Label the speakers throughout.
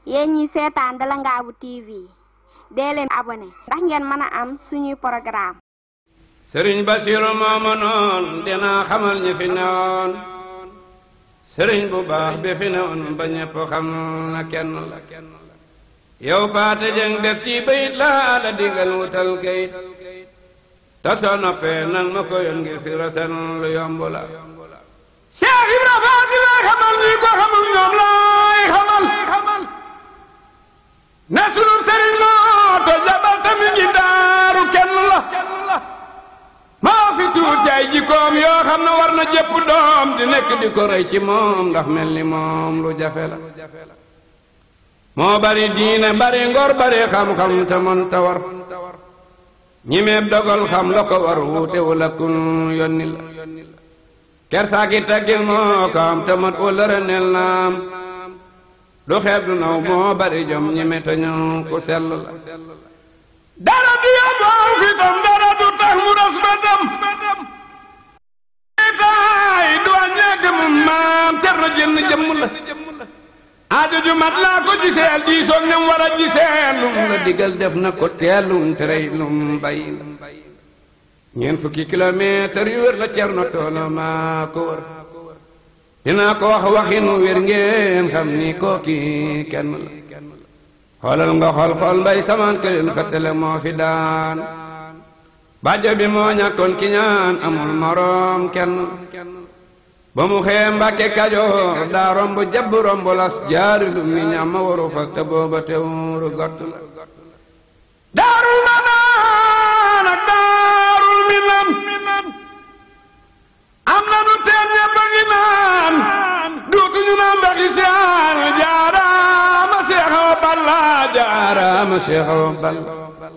Speaker 1: yéen ñi seetaan Dalangaabu TV dee leen abonné ndax ngeen mën a am suñuy programme
Speaker 2: sëriñ Basiru mooma noon dinaa xamal ñi fi newoon sëriñ bu baax bi fi newoon ba ñëpp xam na kenn la yow paate jëng def ci bayit laa la digal wutal kayit te soo noppee nang ma ko yoon ngir fi rasen lu yomb la Cheikh Ibra Faati lay xamal ñi ko xamul ñoom laay xamal ne sunu sëriñ moo te jabal tamit ngi daaru kenn la maa fi tuuti ay jikkoom yoo xam ne war na jëpp doom di nekk di ko rey ci moom ndax mel ni moom lu jafe la moo bari diine bari ngor bari xam-xam te mën ta war ñi meeb dogal xam la ko war wuute wala kun yonni la kersaaki taggil moo ko am te mat wala renel naam du xeeb du naw moo bari jom ñi me te ñëw ku sell la dara du yóbboo fitam dara du tax mu ras ba dem taay du wàññeek mu maam cer na jënn jëmm la aajo ju mat laa ko giseel diisoog ñam war a giseel lum la digal def na ko teelum terey lum bay ñeent fukki kilomètre yu wér la cer na toolo maa ko wër dinaa ko wax waxinu wér ngeen xam ni kooki kenn la xoolal nga xool xool mbay samaan këlil fettale moo fi daan bàjjo bi moo ñàkkoon ki ñaan amul moroom kenn ba mu xee mbàkke kajoor daa romb jabb romb las jaari lu mi ñam ma waru fa te booba teewuru gott la daarul manaan ak daarul minan am na nu teen ñëpp a ngi naan duutuñu naan mbaxi saan jaaraama seexawa balla jaaraama seexawa balla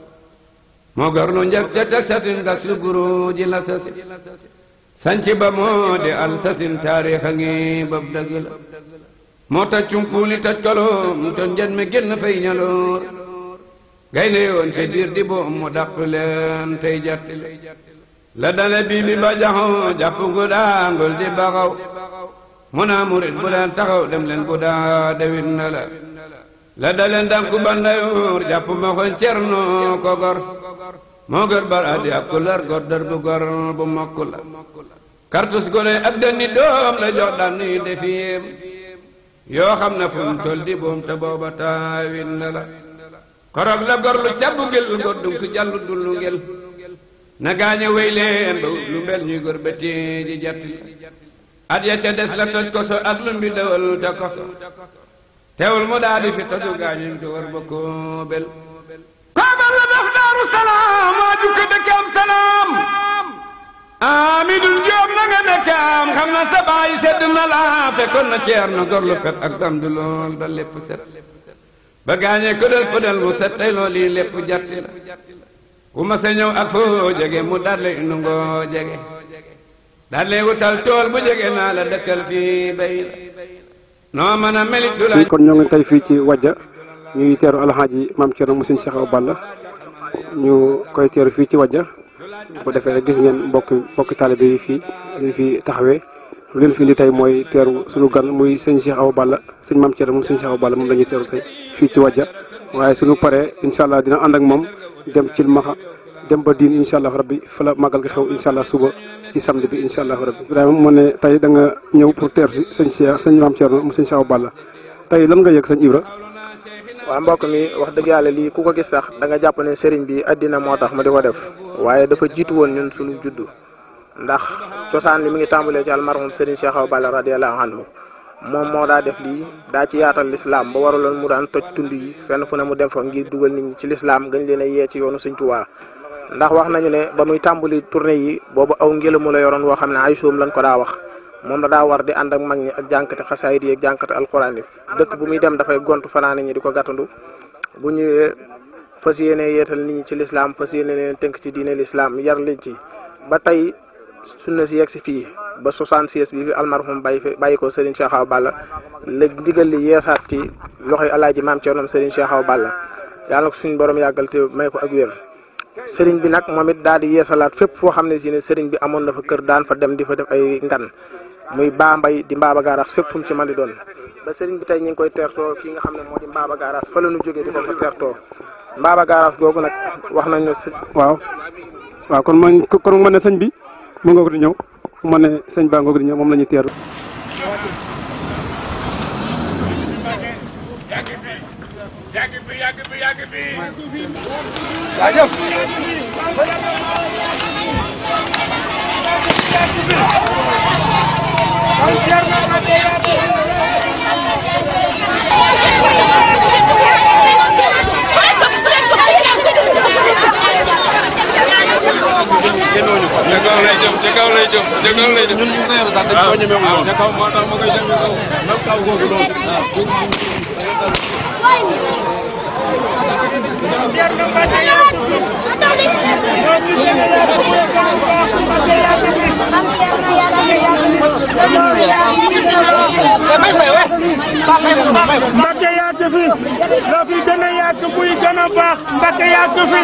Speaker 2: moo gor lu njëkk ca teg sasin gas lu guru ji la sasin sanci ba moo di al sasin taarix a ngi bab dëgg la moo taj cumpuuli taj koloom te njën mi génn fay ñaloor gaynde yoon te biir di boom mu dàq leen tey jatti la dale bii bi ba jaxoo jàpp gu daangul di baxaw mu naa murit bu leen taxaw dem leen bu daa dewit na la la dale ndànku bandayoor jàpp ma ko cerno ko gor moo gër bara di ab kular gor dër bu gor bu mokk la kartus gone ak dënni doom la jox daan nuy defiyem yoo xam ne fu mu tol di boom te booba taawit na la korog la gor lu cabbu gel gor dunk jallu dullu ngel na gaañe wey leen ba lu mbel ñuy gor ba ji jatti at ya ca des la toj koso ak lu mbi dawal te koso teewul mu daa di fi toju gaañuñ ko war ba koo bel koobal la def daaru salaam waa jukka dëkkam salaam amidul joob na nga dëkkam xam na sa baay sedd na la fekkoon na ceer na gor lu pet ak dam du lool ba lépp set ba gaañee këdal pëdal mu set tey lool yi lépp jatti la ku ma sa ñëw ak foo jege mu dalle inu ngoo jege dalle wutal tool bu jege naa la dëkkal fii bay la noo mën a melit du la
Speaker 3: kon ñoo ngi tey fii ci wajja ñuy teeru alxaaji maam Thierno mu sëñ Cheikh Awa Balla ñu koy teeru fii ci wajja bu defee rek gis ngeen mbokki mbokki taalibe yi fii ñu fi taxawee lu leen fi indi tey mooy teeru suñu gan muy sëñ Cheikh Awa Balla sëñ maam Thierno moom sëñ Cheikh Awa Balla moom la ñuy teeru tey fii ci wajja waaye suñu paree incha allah dina ànd ak moom dem ci maxa dem ba diin incha allah rabbi fa la màggal gi xew incha allah suba ci samedi bi incha allah rabbi Ibrahima mu ne tey da nga ñëw pour teeru si sëñ Cheikh sëñ maam Thierno mu sëñ Cheikh Awa Balla tey lan nga yëg sëñ Ibra
Speaker 4: waaw mbokk mi wax dëgg yàlla lii ku ko gis sax da nga jàpp ne sëriñ bi addina moo tax mu di ko def waaye dafa jiitu woon ñun suñu juddu ndax cosaan li mi ngi tàmbalee ci almarhum sëriñ Cheikh Awa Balla radiyallahu anhu moom moo daa def lii daa ci yaatal lislaam ba waraloon mu daan toj tund yi fenn fu ne mu dem fa ngir dugal nit ñi ci lislaam gën leen a yee ci yoonu Sëriñ Tuubaa ndax wax nañu ne ba muy tàmbali tournée yi boobu aw ngelamu la yoroon woo xam ne ay soom lañ ko daa wax moom la daa war di ànd ak mag ñi ak jànkate xasaayid yi ak jànkate alxuraan yi dëkk bu muy dem dafay gontu fanaane ñi di ko gàttandu bu ñëwee fas yéene yeetal nit ñi ci lislaam fas yéene leen tënk ci diine lislaam yar leen ci ba tey sunna si yegg si fii ba 66 bi fi almarhum bàyyi fi bàyyi ko Serigne Cheikh Awa Balla léegi ndigal li yeesaat ci loxoy alaaji maam Thierno Serigne Cheikh Awa Balla yàlla na ko suñu borom yàggal te may ko ak wér sëriñ bi nag moom it daal di yeesalaat fépp foo xam ne si ne sëriñ bi amoon na fa kër daan fa dem di fa def ay ngan muy baa mbay di mbaaba gaaraas fépp fu mu ci mën di doon ba sëriñ bi tey ñu ngi koy teertoo fii nga xam ne moo di Mbaba Garage fa la ñu jógee di ko fa teertoo Mbaba Garage googu nag wax nañ ne si
Speaker 3: waaw waaw kon man kon mu ne sëñ bi mu ngoog di ñëw mu ne sëñ baa ngoog di ñëw moom la ñuy teeru
Speaker 2: yàgg fi yàgg fi yàgg fi ca kaw lay jëm ca kaw lay jëm ca kaw lay jëm ñun ñu ko yor daal dañ ko ñeme woon ca kaw moo tax ma koy jëm ca kaw même kaw googu loolu
Speaker 5: Mbacke yàgg fi loo fi gën a yàgg muy gën a baax Mbacke yàgg fi.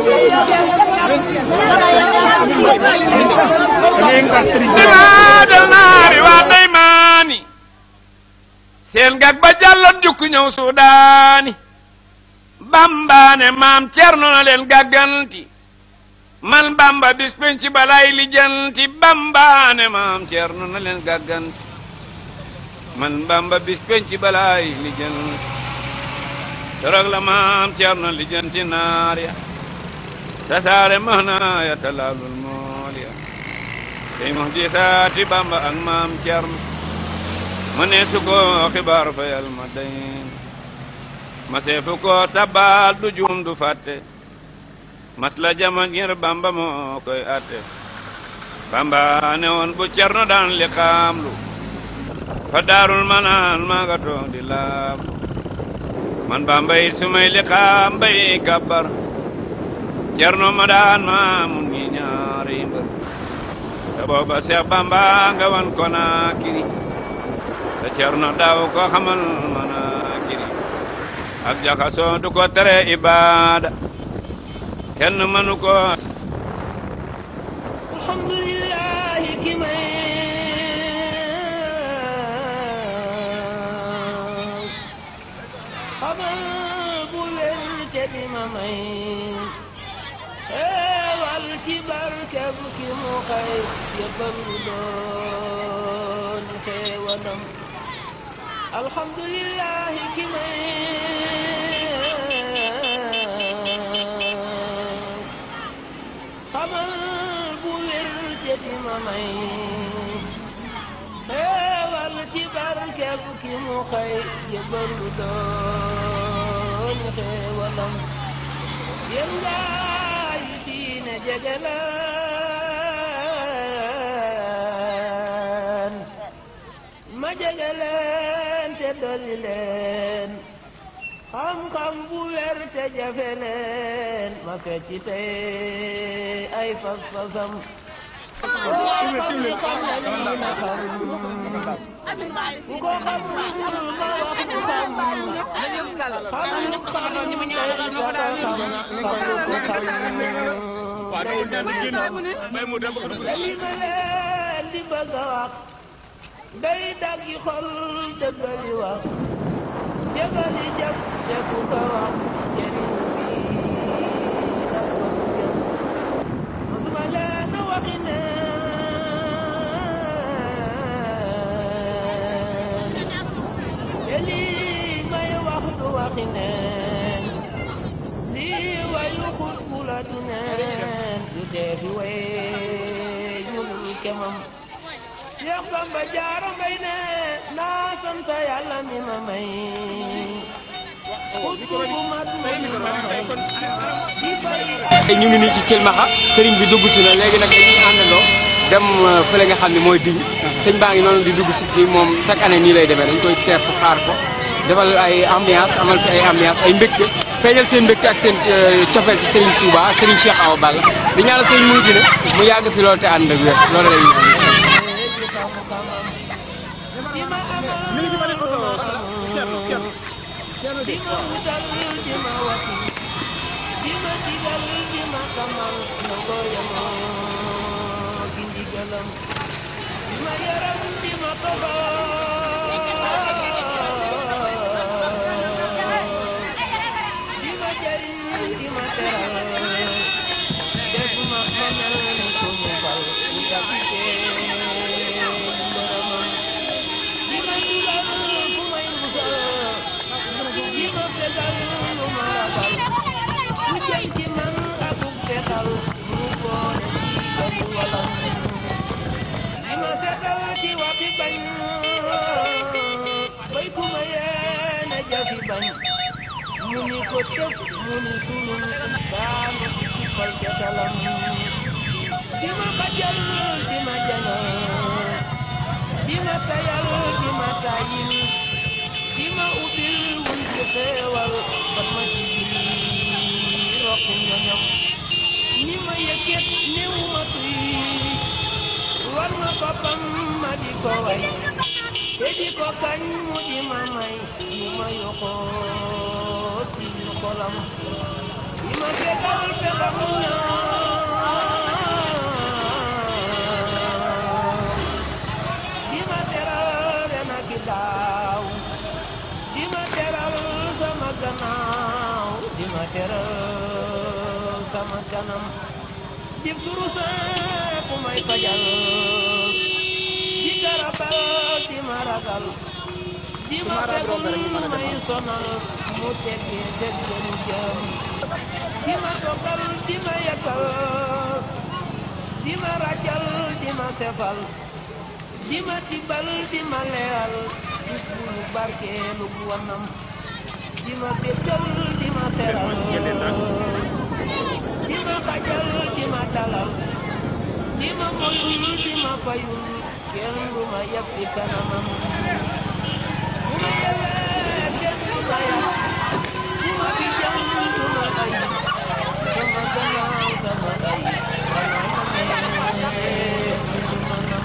Speaker 2: dimaada naari waa daymaani seen gag ba jàlloon jukk ñëw suudaani bambaane maam cerno na leen gàgganti man bamba bis penc balay lijanti bambaane maam cerno na leen gàgganti man bamba bis penc balay lijanti torog la maam cerno lijanti naar ya tasaare mahna ya talaalul mool ya tey mox di saati bamba ak maam cerno ma ne su ko xibaar fa yal ma dayn ma seefu ko tabal du juum du fàtte mas la jama ngir bamba moo koy atte bamba ne woon bu cerno daan li xaamlu fa daarul manaan maa nga toog di laam man bamba it su may li xaam bay kabbar cerno ma daan maamun ngi ñaari mbër te booba seex bamba nga wan ko naa kiri te cerno daaw ko xamal mana kiri ak jaxasoo du ko tere ibaada kenn mënu ko
Speaker 5: alhamdulillah ki may xamal bu wér te di ma may xeewal ci barkeb ki mu xay yëppal doon xeewalam alhamdulillah ki may xamal bu wér te di ma may xeewal ci barkeb ki mu xay yëppal doon xeewalam yéen gaay diine jege leen ma jege leen te dolli leen xam-xam bu wér te jafe leen ma fecc tey ay fas-fasam koo xam ni xam na li na xam ku ko xamul ma wax mu xam xam xam li ma leen di bëgg a wax day daggi xol dëggali wax jëgali jëf te ku ko wax jëriñ bi dak ko jëf mësuma leen waxi neen te lii may wax du waxi neen lii wayu xut bu la du neen du tee fi way ñul kemam Seex Bamba Jaara Mbay ne naa sant Yàlla mi ma may xut bu mat may mi ma may di bari
Speaker 6: ñu ngi nii ci Cilmaxa sëriñ bi dugg si na léegi nag dañuy àndandoo dem fële nga xam ne mooy diñ sëñ baa ngi noonu di dugg si fii moom chaque année nii lay demee dañ koy teer xaar ko defal ay ambiance amal fi ay ambiance ay mbégte feeñal seen mbégte ak seen cofeel ci Serigne Touba Serigne Cheikh Awa Balla di ñaanal sëñ Mouride na mu yàgg fi loolu te ànd ak wér loolu lay
Speaker 5: ma yaram di ma ko teg mu ni sulul daanu ci fal jatalam di ma xajal di ma jangal di ma tayal di ma tayil di ma ubbil wul ci xeewal ba ma ci biir rokku ñoñom ni ma yëkkat néew ma tuy war ma boppam ma di ko way te di ko kañ mu di ma may ñu ma yokkoo ci xolam di ma fekkal fekkam ñaan di ma teral ren ak i daaw di ma teral sama gannaaw di ma teral sama kanam di duruse ku may fajal di garabal di ma ragal di ma fegul may sonal mu teggi dëggalu jëm di ma toggal di ma yekkal di ma rajal di ma sefal di ma tibbal di ma leeral bis bu nu barkeelu bu wanam di ma déggal di ma teral di ma xajal di ma dalal di ma moyul di ma fayul kenn du ma yab ci kanamam bu ma yewee kenn du ma yab bu ma fi jam du ma ay sama gannaaw sama ay xanaa ma nee du ma nam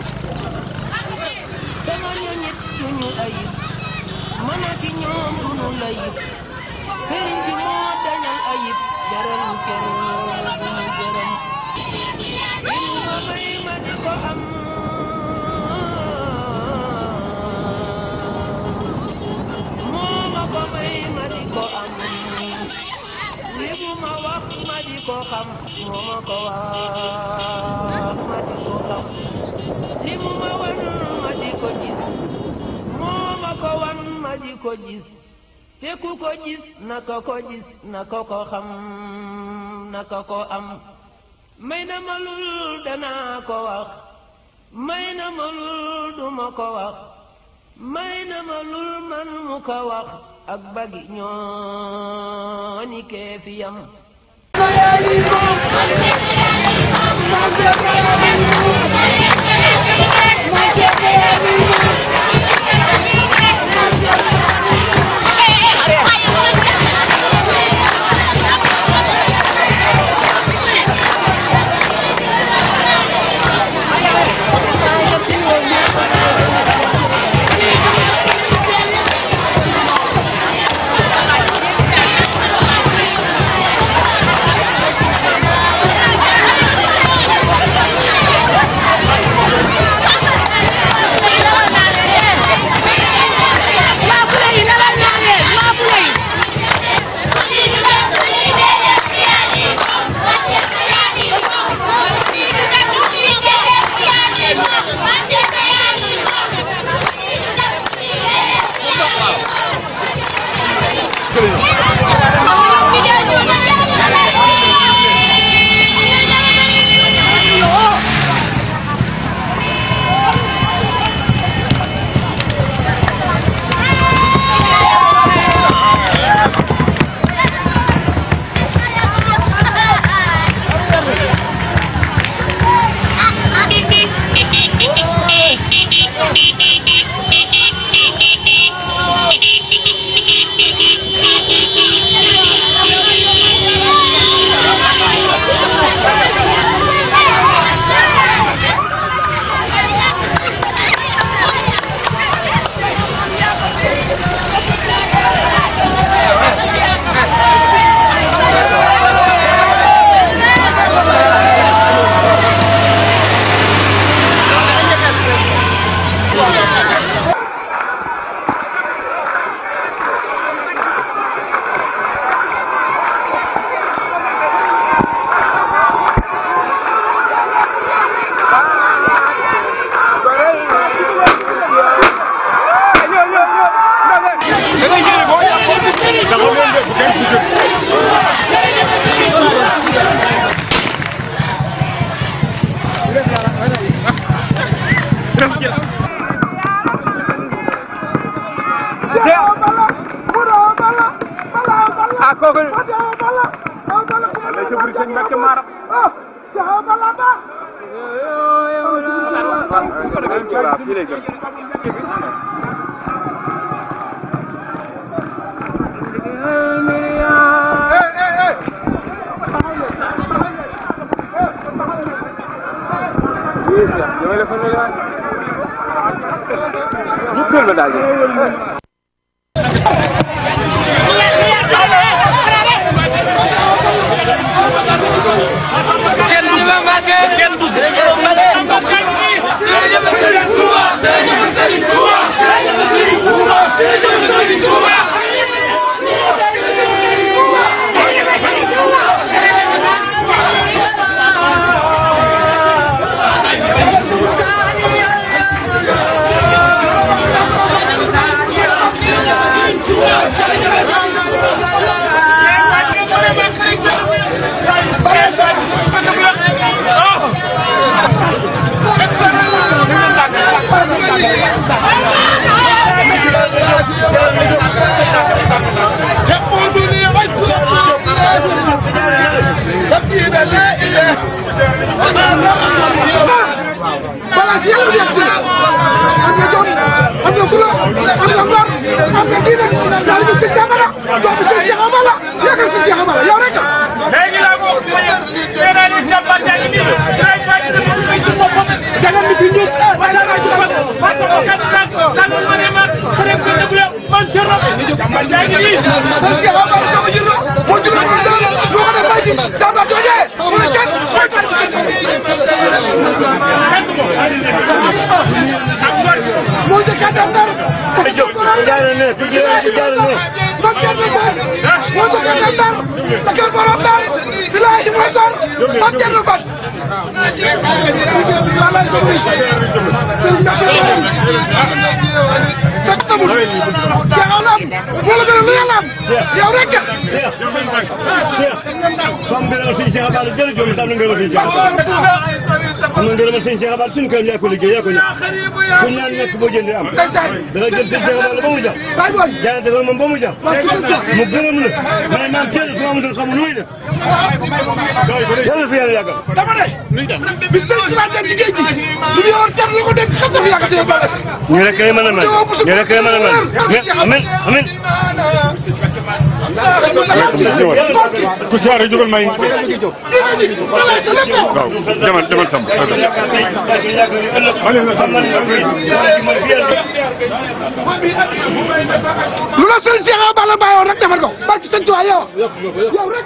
Speaker 5: sama ñoñit duñu ayib man ak ñoom duñu layib sëriñ bi moo dañal ayib jaral kenn duñu gërëm li mu ma may ma di ko am moo ma ko may ma di ko am li mu ma wax ma di ko xam moo ma ko wax ma di ko xam li mu ma wan ma di ko gis moo ma ko wan ma di ko gis te ku ko gis naka ko gis naka ko xam naka ko am may na ma lul danaa ko wax may na ma lul duma ko wax may na ma lul man mu ko wax ak bagi ñoo ni kee fi yam
Speaker 7: Thank you.
Speaker 3: ah kooku lay sëbëri sëñ Mbacke Mara waaw fii lay gën Jubal ma daal di.
Speaker 7: am na ngërëmal sëñ Cheikh Abal suñu kër yaa ko liggéey yaa ko ñëw ku ñaan nekk boo jëndee am da nga jël sëñ Cheikh Abal ba mu jar jaayante ko moom ba mu jar mu gërëm la ma ne maam kenn su ma amutoon xamul lu muy def yàlla fi yàlla yàggal
Speaker 8: dama ne bi sëñ bi ma dem ci géej gi li ñu yor jar la ko dégg xam dafa yàgg ci balas
Speaker 7: ñu rek kay mën a mel ñu rek kay mën a mel amin amin
Speaker 2: ku ci war a jógal may waaw demal demal Samb
Speaker 8: lu la sëñ Cheikh Awa Balla bàyyoon rek defal ko barki sëñ Tuubaa yow yow rek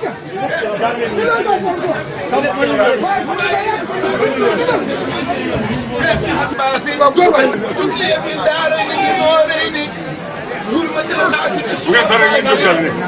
Speaker 2: bu ngeen paree ngeen jógal ne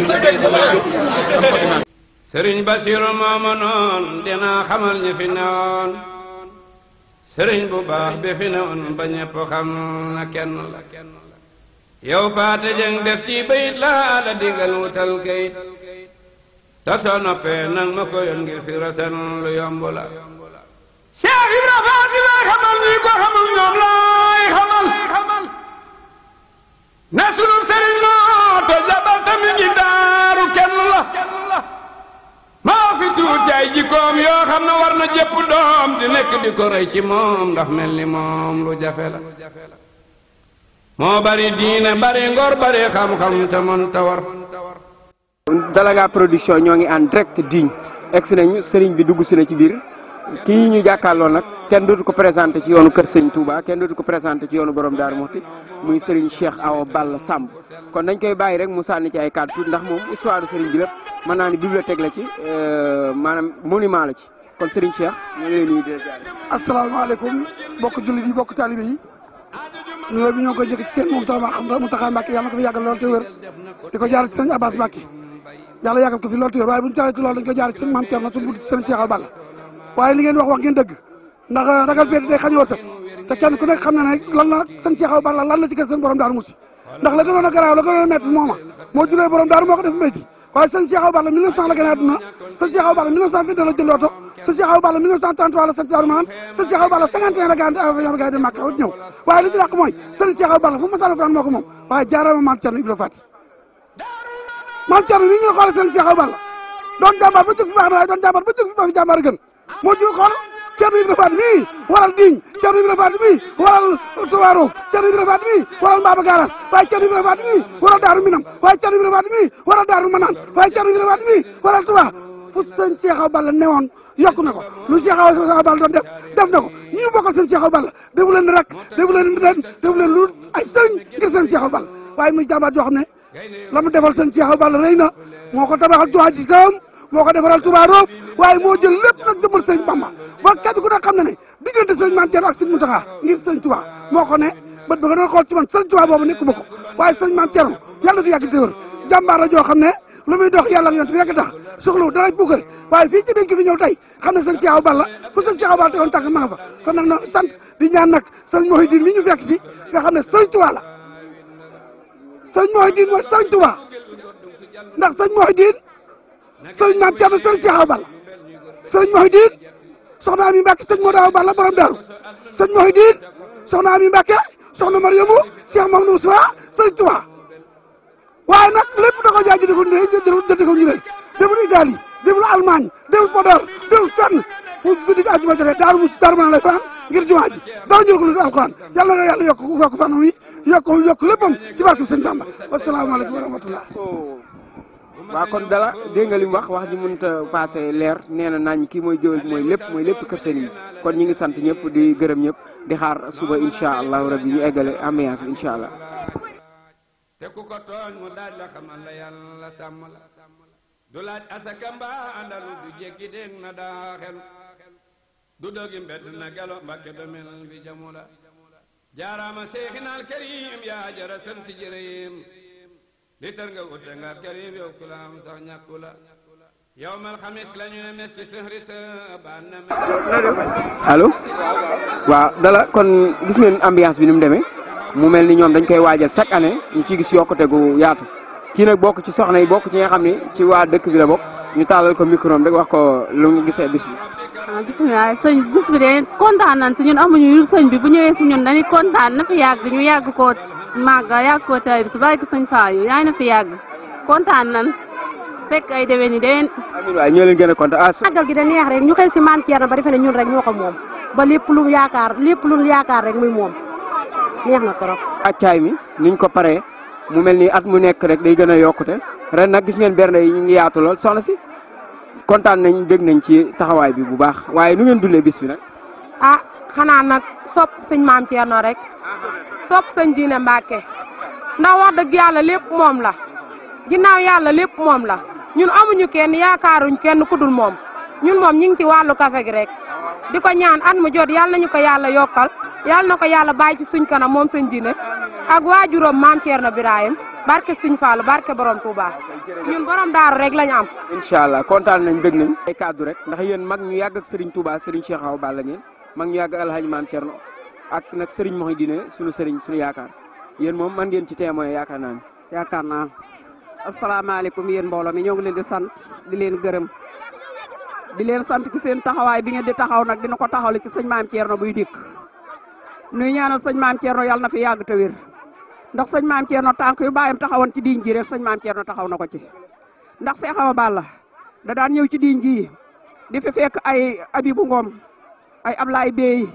Speaker 9: sëriñ Basiru mooma noon dinaa xamal ñi fi newoon sëriñ bu baax bi fi newoon ba ñëpp xam na kenn la yow faate jëng def ci bayit laa la digal wutal kayit te soo noppee nang ma ko yoon ngir fi rasen lu yomb la
Speaker 2: Cheikh Ibra Faati lay xamal ñi ko xamul ñoom laay xamal ne sunu sëriñ moo te jabal tamit ngi daaru kenn la maa fi tuuti ay jikkoom yoo xam ne war na jëpp doom di nekk di ko rey ci moom ndax mel ni moom lu jafe la moo bari diine bari ngor bari xam-xam te mën ta war
Speaker 3: Dalaga production ñoo ngi en direct digne egsi nañu sëriñ bi dugg si na ci biir kii ñu jàkkaarloo nag kenn dootu ko présenté ci yoonu Kër Sëriñ Touba kenn dootu ko présenté ci yoonu borom Daaru Muxti muy sëriñ Cheikh Awa Balla Samb kon dañ koy bàyyi rek mu sànni ci ay kàddu tuuti ndax moom histoire sëriñ bi lépp mën naa ni bibliothèque la ci maanaam monument la ci kon sëriñ Cheikh ñu ngi lay nuyu di la ziar.
Speaker 8: asalaamaaleykum bokk jullit yi bokk taalibe yi nuyoo bi ñoo koy jëkk ci seen moom tax xam nga mu taxaa Mbàkke yàlla na ko fi yàggal lool te wér di ko jaar ci sëñ Abbas Mbàkke yàlla yàggal ko fi lool te wér waaye bu ñu jaaree ci loolu dañ ko jaar ci sëñ Maam Thierno suñu budd ci sëñ Cheikh Awa Balla waaye li ngeen wax wax ngeen dëgg ndax ragal péete day xañ wërsëg te kenn ku nekk xam na ne lan la sëñ Cheikh Awa Balla lan la ci kër seen borom daaru musi ndax la gënoon a garaaw la gënoon a métti mooma moo julee borom daaru moo ko def métti waaye sëñ Cheikh Awa Balla 1900 la gën a àdduna sëñ Cheikh Awa Balla 1922 la jënd oto sëñ Cheikh Awa Balla 1933 la sëñ Daaru Maan sëñ Cheikh Awa Balla 51 la gànte avion bi gars yi dem Màkka ñëw waaye li ci yàq mooy sëñ Cheikh Awa Balla fu mu masala Alxuraan moo ko moom waaye jaarama maam Cerno Ibra Faati maam Thierno ni ñu xoolal seen Cheikh Awa Balla doon jàmbaar ba jóg fi baax na waaye doon jàmbaar ba jóg fi ba fi jàmbaar gën moo ju xool Thierno Ibrahima Faty mii waral Digne Thierno Ibrahima Faty mii waral Touaro Thierno Ibrahima Faty mii waral Mbaba Garas waaye Thierno Ibrahima Faty mii waral Daaru Minam waaye Thierno Ibrahima Faty mii waral Daaru Manaan waaye Thierno Ibrahima Faty mii waral Touba fu sëñ Cheikh Awa Balla newoon yokk na ko lu Cheikh Awa Balla doon def def na ko ñi ñu bokkal sëñ Cheikh Awa Balla defu leen rek defu leen ren defu leen lu ay sëriñ ngir sëñ Cheikh Awa Balla waaye muy jàmbaar joo xam ne la mu defal sëñ Cheikh Awa Balla rëy na moo ko tabaxal jumaa ci kawam moo ko defaral Touba Roof waaye moo jël lépp nag jëmal sëñ Bamba ba kenn ku ne xam na ne diggante sëñ Maam Thierno ak sëñ Mountakha ngir sëñ Touba moo ko ne bët ba nga doon xool ci man sëñ Touba boobu nekk ba ko waaye sëñ Maam Thierno yàlla fi yàgg téwër jàmbaar la joo xam ne lu muy dox yàlla ak yonent bi yàgg tax soxlawu dara buukare waaye fii ci dañ ko fi ñëw tey xam ne sëñ Cheikh Awa Balla fu sëñ Cheikh Awa Balla tegoon tànk ma nga fa kon nag noonu sant di ñaan nag sëñ Mouhidine mi ñu fekk si nga xam ne sëñ Touba la sëñ Mouhidine mooy sëñ Touba ndax sëñ Mouhidine sëriñ Maam Thierno sëriñ Cheikh Awa Balla sëriñ Mouhidine soxna Ami Mbacke sëñ Modou Awa Balla borom daaru sëñ Mouhidine soxna Ami Mbacke soxna Mariamu Cheikh Mamadou Moussa sëriñ Touba waaye nag lépp da ko jaay jënd ko ñu jënd ko ñu leen demul Italie demul Allemagne demul Podor demul fenn fu guddi gi àjjuma jotee daaru mus daaru mën lay fanaan ngir jumaa ji dara jël ko lu dul alquran yàlla na yàlla yokk yokk fanam yi yokk yokk léppam ci barke sëñ Bamba wasalaamaaleykum wa rahmatullah
Speaker 6: waaw kon dala dégg nga li mu wax wax ji mënut a passé leer nee na nañ kii mooy jëwal mooy lépp mooy lépp kër sëriñ bi kon ñi ngi sant ñëpp di gërëm ñëpp di xaar suba incha allahu rabbi ñu eggale ambiance bi incha allah.
Speaker 2: te ku ko tooñ mu daaj la xamal la yàlla sàmm la du laaj asaka mbaa àndalu du jekki dégg na daa xel du dogi mbedd na gelo mbakke domel bi jamu la jaaraama seexinaal karim yaa jara sant jërëyim li tër nga wute nga karim yow ku la am sax ñàkku la yow mal xamis la ñu ne mes ci sëhri sa baan na
Speaker 6: allo waaw dala kon gis ngeen ambiance bi ni mu demee mu mel ni ñoom dañ koy waajal chaque année ñu ciy gis yokkute gu yaatu kii nag bokk ci soxna yi bokk ci nga xam ni ci waa dëkk bi la bokk ñu taalal ko micro am rek wax ko lu ñu gisee bis bi.
Speaker 10: ah bisimilah sëñ bis bi de kontaan nañ si ñun amuñu yu sëñ bi bu ñëwee si ñun dañuy kontaan na fi yàgg ñu yàgg koo màgg yàgg koo tay bi su bàyyi ko sëñ Faayu yaay na fi yàgg kontaan nañ fekk ay déwén yi déwén.
Speaker 6: amiin waay ñoo leen gën a kontaan ah.
Speaker 11: màggal gi da neex rek ñu xëy si maam Thierno ba defe ne ñun rek ñoo ko moom ba lépp lu yaakaar lépp lu yaakaar rek muy moom neex na trop.
Speaker 6: accaay mi niñ ko paree mu mel ni at mu nekk rek day gën a yokkute ren nag gis ngeen bernde yi ñu ngi yaatu lool soxna si kontaan nañ dégg nañ ci taxawaay bi bu baax waaye nu ngeen dundee bis bi nag.
Speaker 12: ah xanaa nag sopp sëñ maam Thierno rek sopp sëñ diine Mbacke ndax wax dëgg yàlla lépp moom la ginnaaw yàlla lépp moom la ñun amuñu kenn yaakaaruñ kenn ku dul moom ñun moom ñu ngi ci wàllu kafe gi rek di ko ñaan at mu jot yàlla nañu ko yàlla yokkal yàlla na ko yàlla bàyyi ci suñ kanam moom sëñ diine ak waajuram maam Thierno Birahim barke Sëñ Fallu barke borom Touba ñun borom daaru rek lañu am.
Speaker 6: incha allah kontaan nañ bëgg nañ. ay kaddu rek ndax yéen mag ñu yàgg ak Serigne Touba Serigne Cheikh Awa Balla ngeen mag ñu yàgg ak Alhaji Maam Thierno ak nag Serigne Mouhidine sunu Serigne sunu yaakaar yéen moom man ngeen ci témoin yaakaar naa ne.
Speaker 13: yaakaar naa asalaamaaleykum yéen mbooloo mi ñoo ngi leen di sant di leen gërëm di leen sant ci seen taxawaay bi ngeen di taxaw nag dina ko taxawle ci sëñ Maam Thierno buy dikk nuy ñaanal sëñ Maam Thierno yàlla na fi yàgg te wér ndax sëñ maam Thierno tànk yu bàyyam taxawoon ci diiñ ji rek sëñ maam Thierno taxaw na ko ci ndax Cheikh Awa Balla da daan ñëw ci diiñ ji di fi fekk ay Abibu Ngom ay Ablaye Bey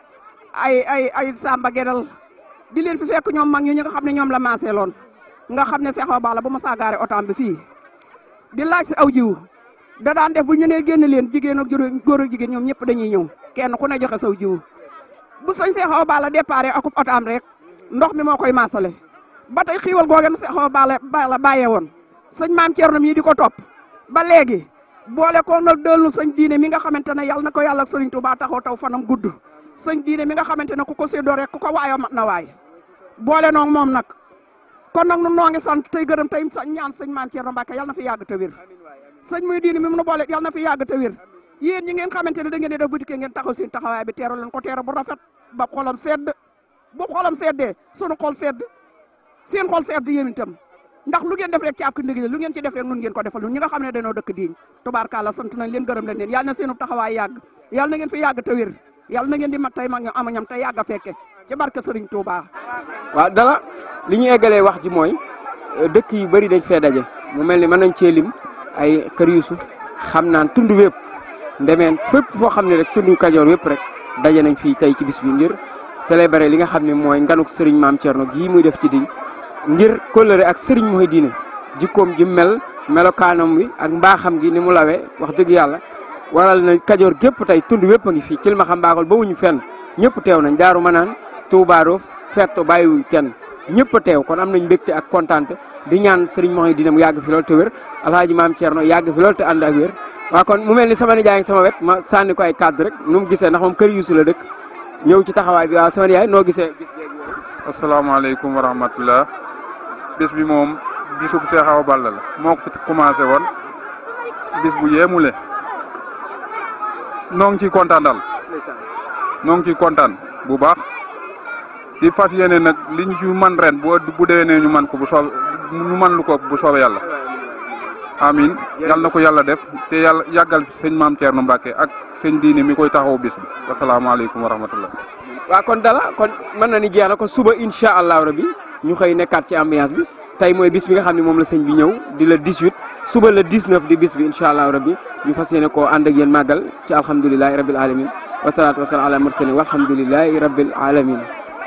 Speaker 13: ay ay ay Samba Gedal di leen fi fekk ñoom mag ñu ñi nga xam ne ñoom la maasee loon nga xam ne Cheikh Awa Balla bu ma saagaare otaam bi fii di laaj si aw jiw da daan def bu ñu nee génn leen jigéen ak góor ak jigéen ñoom ñëpp dañuy ñëw kenn ku ne joxe saw jiw bu sëñ Cheikh Awa Balla déparé akub otaam rek ndox mi moo koy maasale ba tey xiiwal googeen Cheikh Awa Balla Balla bàyyee woon sëñ maam Thierno mii di ko topp ba léegi boole ko nag dellu sëñ diine mi nga xamante ne yàlla na ko yàlla ak sëriñ Touba taxaw taw fanam gudd sëñ diine mi nga xamante ne ku ko séddoo rek ku ko waayoo mat na waay boole noog moom nag kon nag nu noo ngi sant tey gërëm tey ñaan sëñ maam Thierno Mbacke yàlla na fi yàgg te wér sëñ muy diine mi mu nu boole yàlla na fi yàgg te wér yéen ñi ngeen xamante ne da ngeen di def bu dikkee ngeen taxaw seen taxawaay bi teeru leen ko teeru bu rafet ba xolam sedd bu xolam seddee sunu xol sedd seen xol sedd yéen itam ndax lu ngeen def rek ci ab ndigli lu ngeen ci def rek nun ngeen ko defal ñun ñi nga xam ne dañoo dëkk diiñ tubaarkàlla sant nañ leen gërëm leen leen yàlla na seenu taxawaay yàgg yàlla na ngeen fi yàgg te wér yàlla na ngeen di mag tey mag ñu amañam te yàgg a fekke ci barke Sëriñ Touba.
Speaker 6: waaw dala li ñu eggalee wax ji mooy dëkk yu bëri dañ fee daje mu mel ni mën nañ cee lim ay kër yusu xam naan tund wépp ndemeen fépp foo xam ne rek tund kajoor wépp rek daje nañ fii tey ci bis bi ngir célébrer li nga xam ne mooy nganuk sëriñ maam Thierno gii muy def ci diñ ngir kóllëre ak sëriñ mooy diine jikkoom ji mel melokaanam wi ak mbaaxam gi ni mu lawee wax dëgg yàlla waral na kajoor gépp tey tund wépp a ngi fii ci li ma xam mbaakol ba wuñu fenn ñëpp teew nañ daaru ma naan tuubaaroof fetto bàyyiwuñ kenn ñëpp a teew kon am nañ mbégte ak kontaante di ñaan sëriñ mooy diine mu yàgg fi loolu te wér alhaaji maam Thierno yàgg fi loolu te ànd ak wér waa kon mu mel ni sama nijaay sama wet ma sànni ko ay cadre rek nu mu gisee ndax moom kër yuusu la dëkk ñëw ci taxawaay bi waaw sama nijaay noo gisee bis
Speaker 14: asalaamaaleykum wa rahmatullah bis bi moom bisub Cheikh Awa Balla la moo ko fi commencé woon bis bu yeemule noo ngi ciy kontaan daal noo ngi ciy kontaan bu baax di fas yéene nag li ñu ci man ren bu bu déwénee ñu man ko bu soob ñu man lu ko bu soobee yàlla amin yàlla na ko yàlla def te yàlla yàggal sëñ maam Thierno Mbacke ak sëñ diine mi koy taxaw bis bi wasalaamaaleykum wa rahmatullah
Speaker 6: waaw kon dala kon mën na ni jeex na ko suba incha allahu rabi ñu xëy nekkaat ci ambiance bi tey mooy bis bi nga xam ne moom la sëñ bi ñëw di la 18 suba la 19 di bis bi incha allahu rabi ñu fas yéene koo ànd ak yéen màggal ci alhamdulilahi rabil alamin wasalaatu wasalaam ala mursalin walhamdulilahi rabil alamin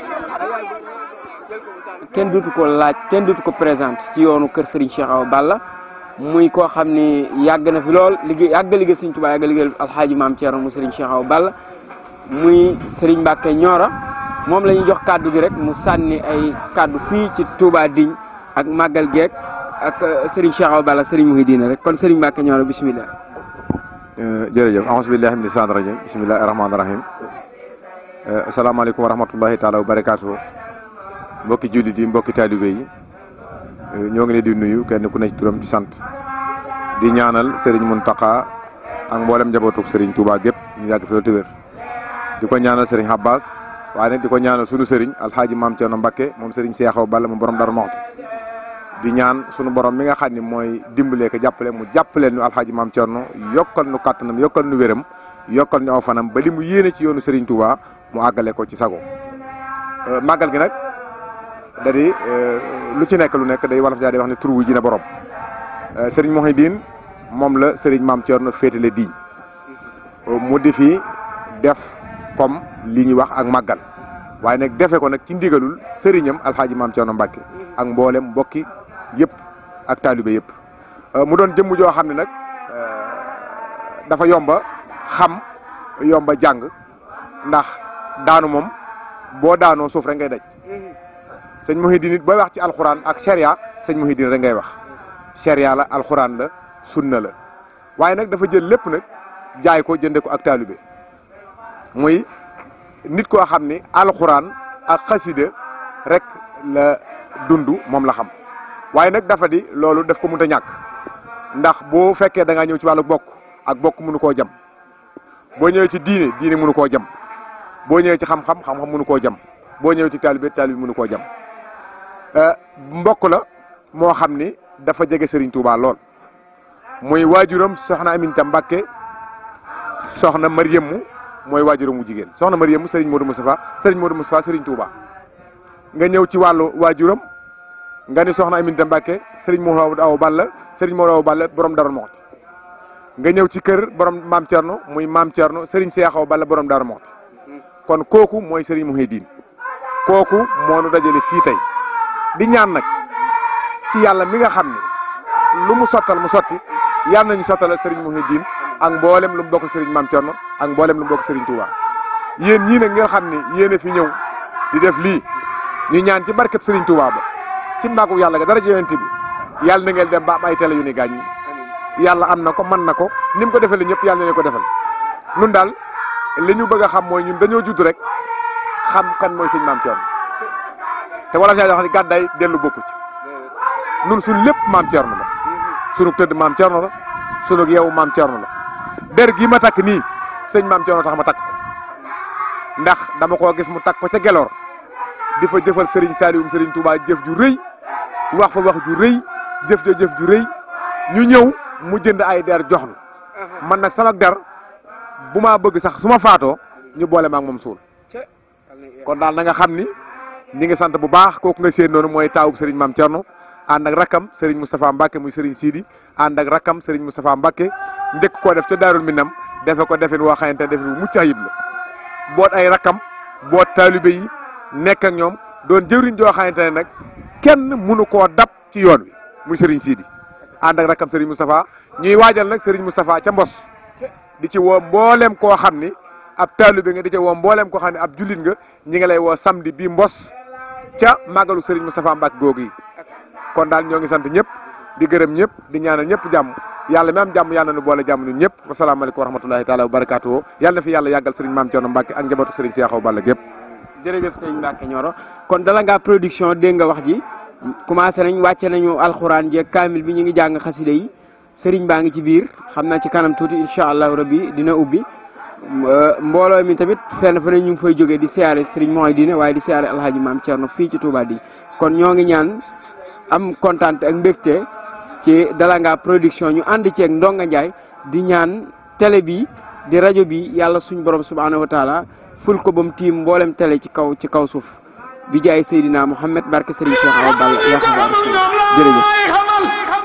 Speaker 6: kenn dutu ko laaj kenn dutu ko présenté ci yoonu kër Serigne Cheikh Awa Balla muy koo xam ni yàgg na fi lool liggéey yàgg liggéey Serigne Touba yàgg liggéey alxaaji maam Thierno mu Serigne Cheikh Awa Balla muy Serigne Mbacke Ñoora moom la ñuy jox kàddu gi rek mu sànni ay kàddu fii ci Touba Digne ak Magal Geek ak Serigne Cheikh Awa Balla Serigne Mouhidine rek kon Serigne Mbacke Ñoora bismillah
Speaker 15: jërëjëf ahos billahi min lisaan rajim bismillahi rahmaani rahim asalaamaaleykum wa rahmatullahi taala wa barakaatu mbokki jullit yi mbokki taalibe yi ñoo ngi leen di nuyu kenn ku ne ci turam ci sant di ñaanal Serigne Mountakha ak mboolem njabootuk Serigne Touba gépp ñu yàgg fi la tëwér di ko ñaanal Serigne Abbas waaye nag di ko ñaanal sunu Serigne alxaaji maam Thierno Mbacke moom Serigne Cheikh Awa Balla mu borom dara moxti di ñaan sunu borom mi nga xam ne mooy dimbalee ko jàppale mu jàppaleel ñu alxaaji maam Thierno yokkal nu kàttanam yokkal nu wéram yokkal ñu aw fanam ba li mu yéene ci yoonu Serigne Touba mu àggale ko ci sago màggal gi nag da di lu ci nekk lu nekk day wolof daa di wax ne tur wu ji na borom Serigne Mouhidine moom la Serigne maam Thierno féetale diñ mu di fi def comme li ñuy wax ak màggal waaye nag defe ko nag ci ndigalul sëriñam alxaaji maam Thierno Mbacke ak mboolem mbokki yëpp ak taalibe yëpp mu doon jëmm joo xam ne nag dafa yomba xam yomba jàng ndax daanu moom boo daanoo suuf rek ngay daj sëñ Mouhidine it booy wax ci alxuraan ak sharia sëñ Mouhidine rek ngay wax sharia la alxuraan la sunna la waaye nag dafa jël lépp nag jaay ko jënde ko ak taalibe muy nit koo xam ni alxuraan ak xasida rek la dund moom la xam waaye nag dafa di loolu daf ko mënta ñàkk ndax boo fekkee da ngaa ñëw ci wàllu bokk ak bokk mënu koo jam boo ñëwee ci diine diine mënu koo jam boo ñëwee ci xam-xam xam-xam mënu koo jam boo ñëwee ci taalibe taalibe mënu koo jam mbokk la moo xam ni dafa jege Serigne Touba lool muy waajuram soxna Aminta Mbacke soxna Mariamu mooy waajuram mu jigéen soxna Mariamu Serigne Modou Moustapha Serigne Modou Moustapha Serigne Touba nga ñëw ci wàllu waajuram nga ni soxna Aminta Mbacke Serigne Modou Awa Balla Serigne Modou Awa Balla borom Darou Moxti nga ñëw ci kër borom maam Thierno muy maam Thierno Serigne Cheikh Awa Balla borom Darou Moxti kon kooku mooy Serigne Mouhidine kooku moo nu dajale fii tey di ñaan nag ci yàlla mi nga xam ne lu mu sottal mu sotti yàlla nañu sottal Serigne Mouhidine ak mboolem lu mu bokk Serigne maam Thierno ak mboolem lu mu bokk Serigne Touba yéen ñii nag ngeen xam ne yéen a fi ñëw di def lii ñu ñaan ci barkeb Serigne Touba ba ci mbaagu yàlla ga dara yonent bi yàlla na ngeen dem ba am ay télé yu ni gaañ yàlla am na ko man na ko ni mu ko defee ñëpp yàlla na leen ko defal nun daal li ñu bëgg a xam mooy ñun dañoo judd rek xam kan mooy sëñ maam Thierno te wala saa wax ni gàddaay dellu bokku ci nun suñ lépp maam Thierno la sunu tëdd maam Thierno la sunu yeewu maam Thierno la der gi ma takk nii sëñ maam Thierno tax ma takk ko ndax dama koo gis mu takk ko ca geloor di fa jëfal Serigne Saliou Serigne Touba jëf ju rëy wax fa wax ju rëy jëf ja jëf ju rëy ñu ñëw mu jënd ay der jox nu man nag sama der bu maa bëgg sax su ma faatoo ñu boole ma ak moom suul kon daal na nga xam ni ñi ngi sant bu baax kooku nga seen noonu mooy taawub Serigne Mame Thierno ànd ak rakam Serigne Moustapha Mbacke muy Serigne Sidi ànd ak rakam Serigne Moustapha Mbacke njëkk koo def ca Daarul Minam defe ko defin woo xamante defin wu mucc ayib la boot ay rakam boot taalibe yi nekk ak ñoom doon jëwriñ joo xamante ne nag kenn mënu koo dab ci yoon wi muy Serigne Sidi ànd ak rakam Serigne Moustapha ñuy waajal nag Serigne Moustapha ca Mbos di ci woo mboolem koo xam ni ab taalibe nga di ci woo mboolem koo xam ne ab jullit nga ñi ngi lay woo samedi bii Mbos ca màggalu Serigne Moustapha Mbacke googu yi kon daal ñoo ngi sant ñëpp di gërëm ñëpp di ñaanal ñëpp jàmm yàlla mi am jàmm yàlla na nu boole jàmm ñun ñëpp wasalaamaaleykum wa rahmatulahi taala wa barakaatu yàlla na fi yàlla yàggal Serigne Maam Thierno Mbacke ak njabootu Serigne Cheikh Awa Balla gépp
Speaker 6: jërëjëf sëñ Mbacke Nioro kon dala ngaa production dégg nga wax ji commencé nañ wàcce nañu alxuraan jeeg kaamil bi ñu ngi jàng xasida yi sëriñ baa ngi ci biir xam naa ci kanam tuuti incha allahu rabbi dina ubbi mbooloo mi tamit fenn fa ne ñu ngi fay jógee di siyaare sëriñ mooy diine waaye di siyaare alhaji maam Thierno fii ci Touba di kon ñoo ngi ñaan am kontaan ak mbégte ci Dalanga production ñu ànd ceeg Ndonga Ndiaye di ñaan télé bi di rajo bi yàlla suñ borom subhanahu wa taala ful ko ba mu tiim mboolem télé ci kaw ci kaw suuf bi jaay Seydina Mouhamed barke Serigne Cheikh Awa Balla yaa xabaar jërëjëf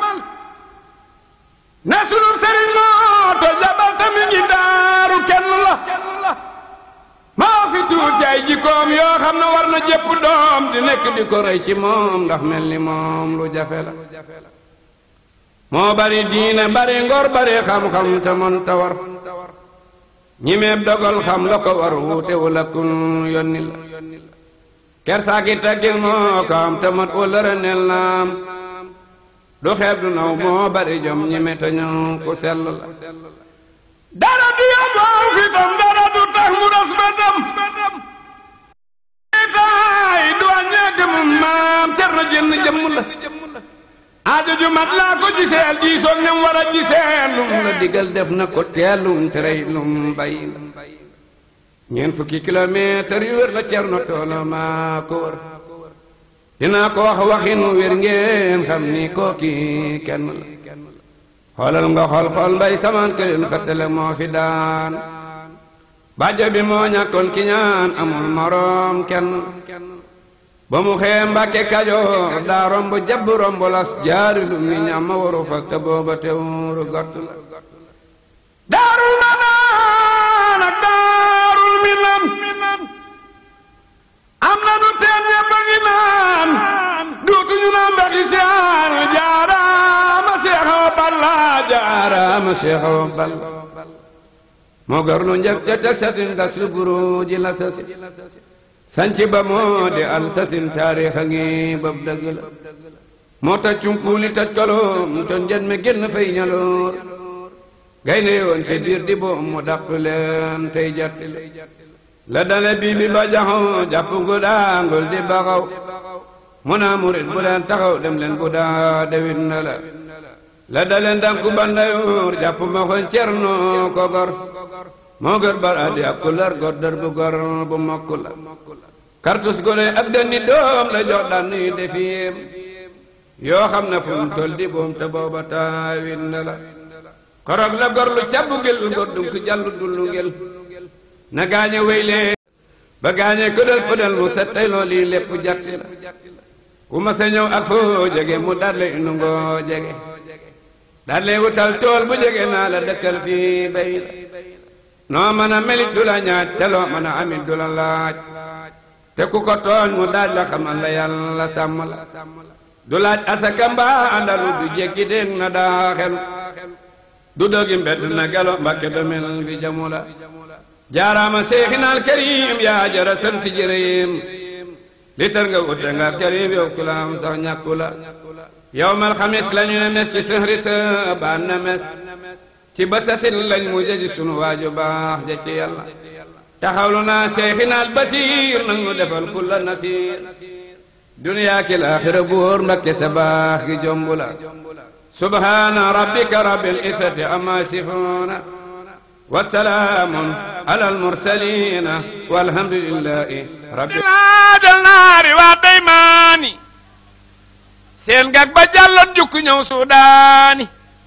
Speaker 2: ne sunu sëriñ moo to jabal tamit ngi daaru kenn la maa fi tuuti ay jikkoom yoo xam ne war na jëpp doom di nekk di ko rey ci moom ndax mel ni moom lu jafe la moo bari diine bari ngor bari xam-xam te mën ta war ñi meeb dogal xam la ko war wuute wala kun yonni la kersaaki taggil moo ko am te mat wala renel naam du xeeb du naw moo bari jom ñi me te ñëw ku sell la dara du yóbboo fitam dara du tax mu ras betam taay du wàññee gëmum maam cer na jënn jëmm la aajo ju mat laa ko giseel diisoog ñam war a giseel lum la digal def na ko teelum terey lum bay ñeent fukki kilomètre yu wér la cerno toolo maa ko wër dinaa ko wax waxin wér ngeen xam ni kooki kenn la xoolal nga xool xool mbay samaan kërin xëttale moo fi daan bàjjo bi moo ñàkkoon ki ñaan amul moroom kenn ba mu xee mbàkke kajoor daa romb jabb romb las jaari lum ni ñam ma waru fa te booba teewuru gott la daarul manaan ak daarul minan am na nu teen ñëpp a ngi naan duutuñu naan mbexi siyaan jaaraama Seex Awa Balla jaaraama Seex Awa Balla moo gor lu njëkk ca teg sasin gas lu buru ji la sasi sanci ba moo di al sasin taarix a ngi bab dëgg la moo taj cunkuuli taj koloom ton njën me génn fay ñaloor gaynde yoon ci biir di boom mu dàq leen tey jatti la dale bii bi ba jaxoo jàpp gu daangul di baxaw mu naa murit bu leen taxaw dem leen bu daa dewit na la la dale ndanku bandayoor jàpp ma xoon cerno ko gor moo gor bar addi ab ku lar gor dër bu gor bu mokk la kartus gole ab dënni doom la jox daan nuy defiyem yoo xam ne fu mu tol di boom te booba taawit na la korog la gor lu cabbu gel gor dunk jallu dullu ngel na gaañe wéyle ba gaañe këdal pëdal mu set tey loolu lii lépp jatti la ku ma sa ñëw ak foo jege mu dalle inu ngoo jege dalle wutal tool bu jege naa la dëkkal fii bay la noo mën a melit du la ñaaj te loo mën a amit du la laaj te ku ko tooñ mu daaj la xamal la yàlla sàmm la du laaj asaka mbaa andalu du jekki dégg na daa xelu du dogi mbedd na gelo mbakke domel bi jamu la jaaraama seexinaal karim yaa jara sant jërëyim li tar nga wute nga karim yow ku la am sax ñàkku la yow mal xamis la ñu ne mes ci sëhri sa baan na mes ci ba sasin lañ mu jëji sunu waaju baax ja ci yàlla taxawlu naa seexinaal basiir nag nu defal kulla nasiir duniyaa ki laaxira buur mbakke sa baax gi jombu la subhaana rabbika rabbil izzati amma sifuuna وسلام على المرسلين والحمد لله رب
Speaker 16: dal naari waa daymaani seen gag ba jàlloon jukku ñëw suudaani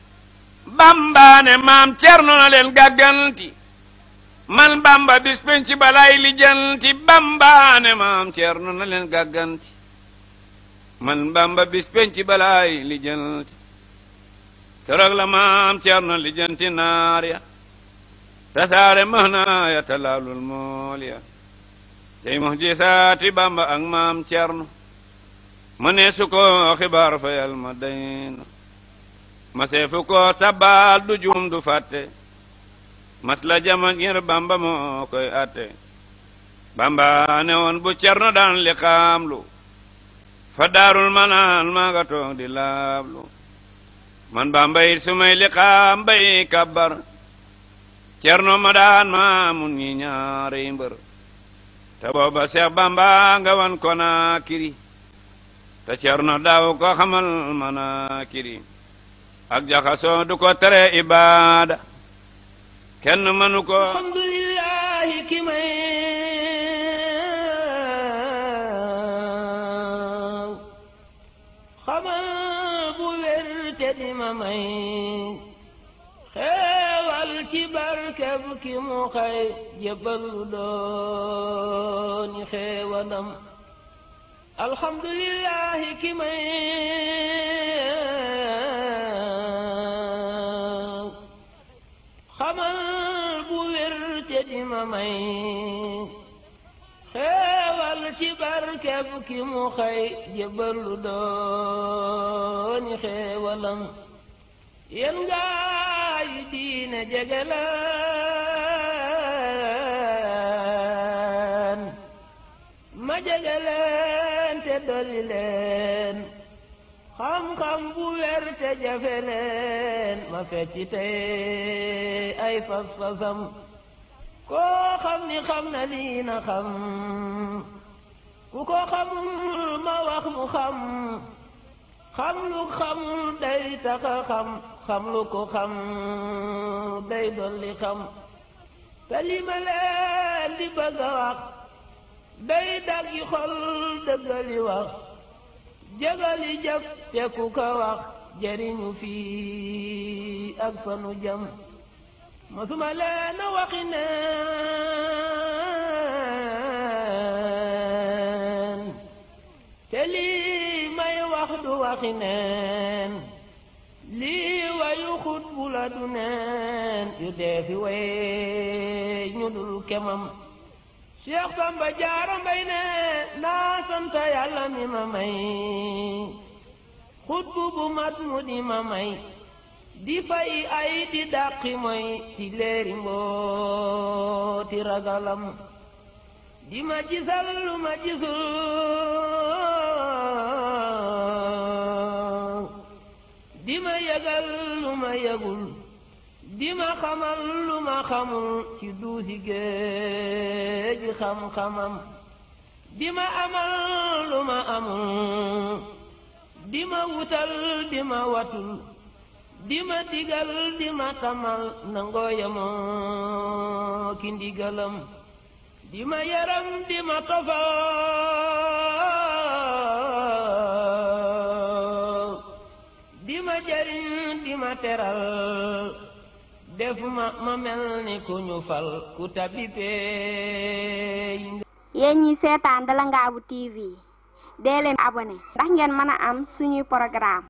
Speaker 16: bambaane maam cerno na leen gàgganti man bamba bis penc balay lijanti bambaane maam cerno na leen gàgganti
Speaker 9: man bamba bis penc balaay lijjanti keroog la maam Cerno lijjanti naar ya tasaare mahna ya talaalul mool ya tey muhjisaati bamba ak maam Cerno ma ne su ko xibaar fayal ma dayna ma seefu ko sabal du juum du fàtte mas la jama ngir bamba moo koy atte bamba ne woon bu Cerno daan li xaamlu fa daarul manaan maa nga toog di laablu man bamba it su may li xaam bay kabbar Cerno ma daan ma mun ñi ñaari mbër te booba Seex Bamba nga wan ko naa kiri te Cerno daaw ko xamal mana kiri ak jaxasoo du ko tere ibaada kenn mënu ko
Speaker 5: alhamdulillahi ki may xamal bu wér te di ma may xeewal ci barkeb ki mu xay jëbbalu dooni xeewalam alhamdulillahi ki may xamal bu wér te di ma may xeewal ci barkeb ki mu xay jëbbalu dooni xeewalam yéen gaay diine jegeleen ma jegeleen te dolli leen xam-xam bu wér te jafe leen ma fecci tey ay fas-fasam koo xam ni xam na lii na xam ku ko xamul ma wax mu xam xam lu xamul day taxa xam xam lu ko xam day dolli xam te li ma leen di bëgg a wax day daggi xol dëggali wax jëgali jëf te ku ko wax jëriñu fii ak fanu jëm masuma leen a waxi neen te lii may wax du waxi neen lii wayu xut bu la du neen yu dee fi way ñu dul kemam Cheikh Samba Jaara Mbay ne naa sant yàlla mi ma may xut bu bu mat mu di ma may di fay ay di dàqi moy ci leeri mbooti ragalam di ma gisal lu ma gisul di ma yëgal lu ma yëgul di ma xamal lu ma xamul ci duusi géeji xam-xamam di ma amal lu ma amul di ma wutal di ma watul di ma digal di ma tamal nangoo yemoo ki ndigalam di ma yaram di ma tofal di ma jariñ di ma teral def ma ma mel ni ku ñu fal ku tabipee
Speaker 1: yéen ñi seetaan Dalangaabu TV dee leen abonné ndax ngeen mën a am suñuy programme